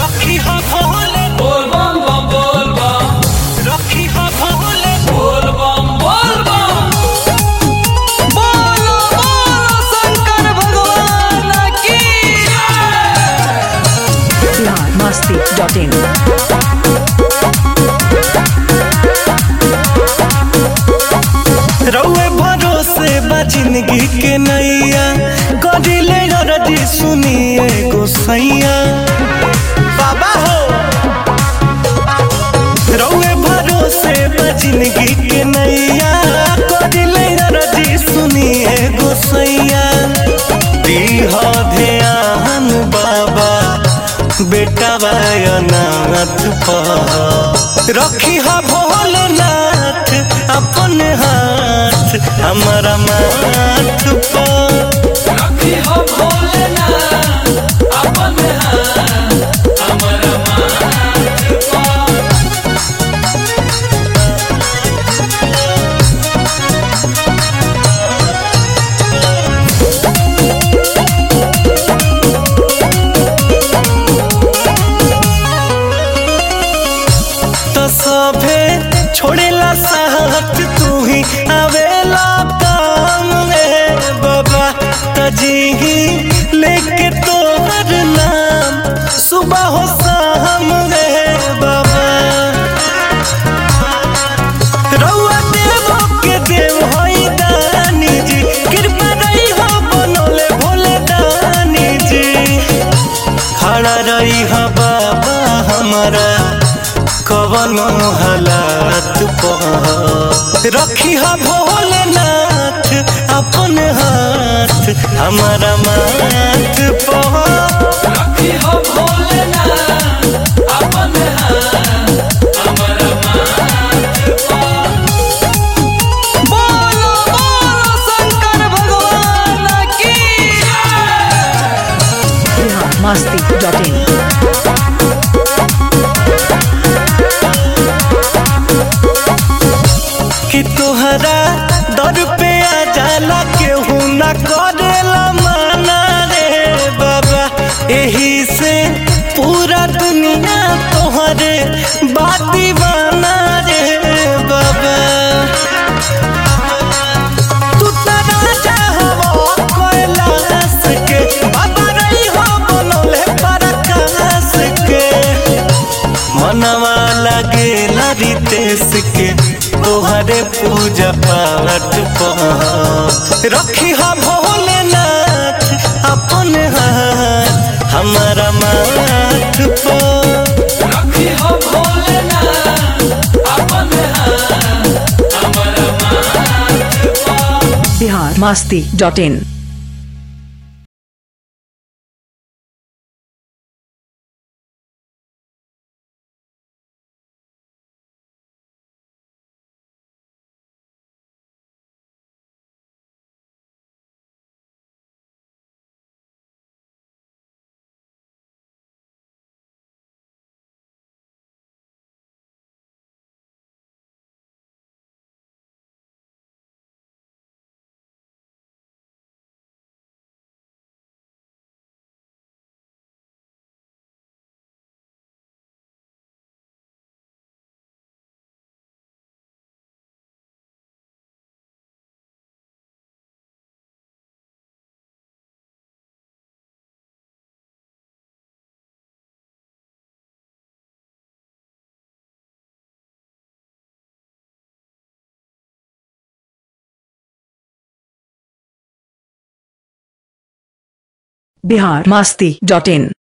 रखी हा भोले बोल बम बम बोल बम रखी हा भोले बोल बम बोल बम बोलो बोलो शंकर भगवान की biharmasti.in रउए भरोसे बा जिंदगी के नैया कदिले गरजी सुनिए गोसैया बाबा हो रउए भरोसे बा जिंदगी के नैया कदिले गरजी सुनिए गोसैया दीह ध्यान बाबा बेटा नाथ पर रखी हा भोलेनाथ अपन हाथ हमारा माथ पर रखी हो भोलेनाथ अपन हाथ हमर माथ पर तो सभे छोड़ेला साथ तू ही आवेला काम में बाबा तजी ही लेके तोहर नाम सुबह हो शाम में बाबा रउआ देवो के देव होई दानी जी कृपा रही हो बनोले भोले दानी जी खड़ा रही हो बाबा हमारा कवनो हालात पर रखी हो भोलेनाथ अपन हाथ हमारा माथ पर रखी हो भोलेनाथ अपन हाथ हमर माथ पर बोलो बोलो शंकर भगवान की biharmasti.in कि तोहरा दर पे आ जाला केहू ना करेला माना रे बाबा एही से पूरा दुनिया तोहरे बाती बना रे बाबा तू त राजा हवो कैलाश के बाबा रही हो बनोले पराकाश के मनवा लगेला रितेश के तोहरे पूजा पाठ पर रखी हा भोलेनाथ अपन हाथ हमारा माथ पर रखी हो भोलेनाथ अपन हाथ हमर माथ पर biharmasti.in biharmasti.in